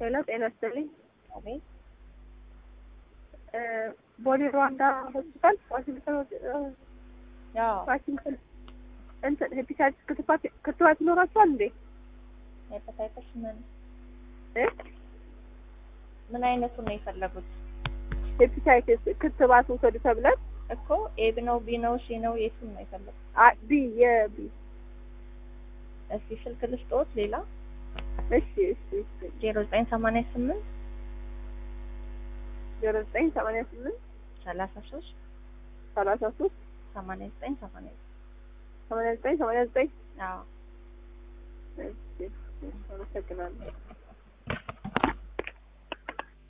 ሄሎ ጤና ይስጥልኝ። አቤት እ ቦሌ ሩዋንዳ ሆስፒታል ዋሽንግተን እ ያው ዋሽንግተን እንትን ሄፒታይተስ ክትባት ክትባት ይኖራቸዋል እንዴ? ሄፓታይተስ ምን እ ምን አይነቱን ነው የፈለጉት? ሄፒታይተስ ክትባት ውሰዱ ተብለን እኮ ኤ ነው ቢ ነው ሲ ነው የቱን ነው የፈለጉት? አ ቢ የቢ እስኪ ስልክ ልስጥዎት ሌላ እሺ እሺ እሺ ዜሮ ዘጠኝ ሰማንያ ስምንት ዜሮ ዘጠኝ ሰማንያ ስምንት ሰላሳ ሶስት ሰላሳ ሶስት ሰማንያ ዘጠኝ ሰማንያ ሰማንያ ዘጠኝ ሰማንያ ዘጠኝ አዎ እሺ እሺ አመሰግናለሁ።